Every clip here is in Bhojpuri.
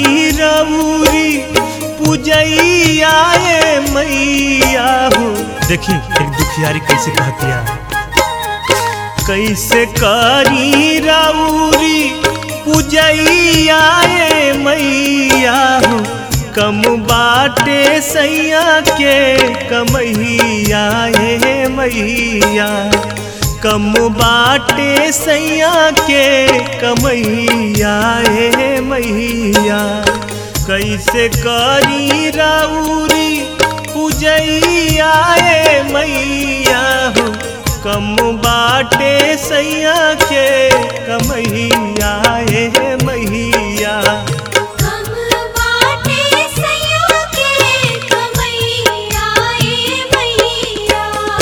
करी रउरी पूजैया ए मैया हो देखी एक दुखियारी कैसे कहतिया कैसे करी रउरी पूजैया ए मैया हो कम बाटे सैया के कमैया ए मैया कम बाटे सैया के कमैया ए मैया कैसे करी राउरी पूजैया ए मैया हो कम बाटे सैया के कमैया ए मैया कम बाटे सैया के कमैया ए मैया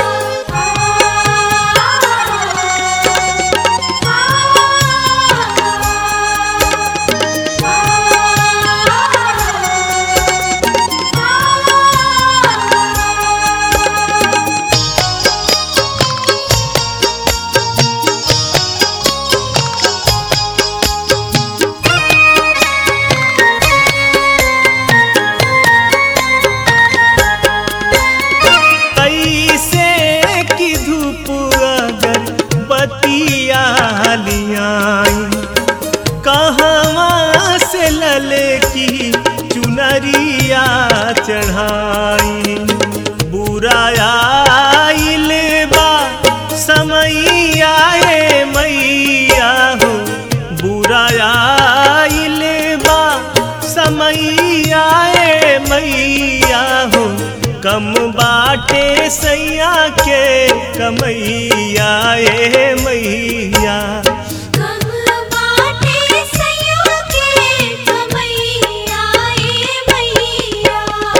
ऐसे की धूप अगर बतिया लियाई कहवा से लले की चुनरिया चढ़ाई बुराया आइल बा समैया ए मैया हो बुराया आइल बा समैया ए मैया हो कम बाटे सैया के कमैया ए मैया कम बाटे सैया के कमैया ए मैया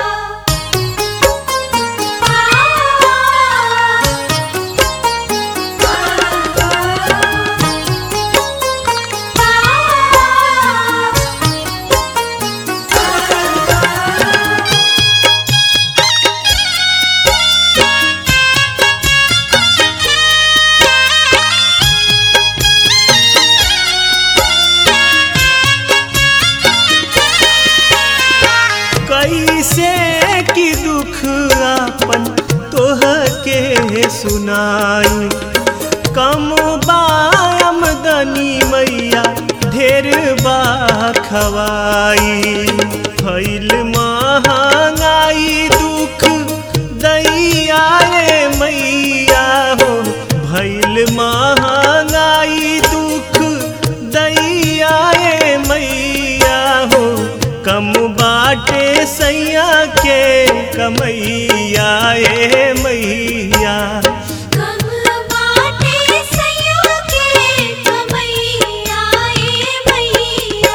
कैसे की दुख आपन तोह के सुनाई कम बामदनी मैया ढेर बा खवाई फैल महंगाई दुख दैया रे मैया हो भैल महंगाई दुख दैया रे मैया हो कम बाटे सैया के कमैया ए मैया कम बाटे सैया के कमैया ए मैया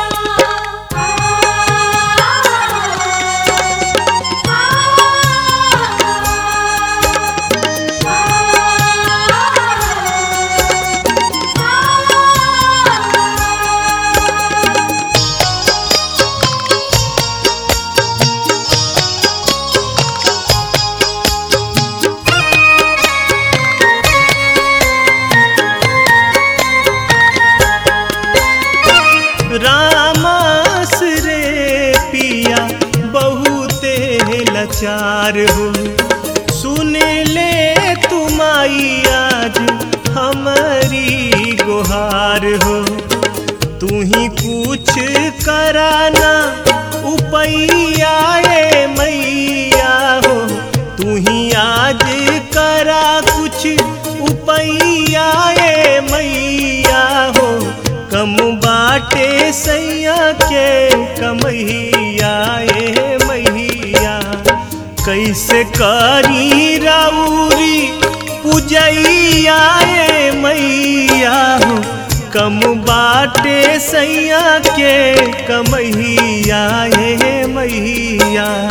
रामस रे पिया बहुते लाचार हो सुन ले तुमाई आज हमारी गुहार हो तू ही कुछ कराना उपैया ए मैया हो तू ही आज करा कुछ उपैया ए मैया हो कम बाटे सैया के कमैया ए मैया कैसे करी राउरी पूजैया ए मैया हो कम बाटे सैया के कमैया ए मैया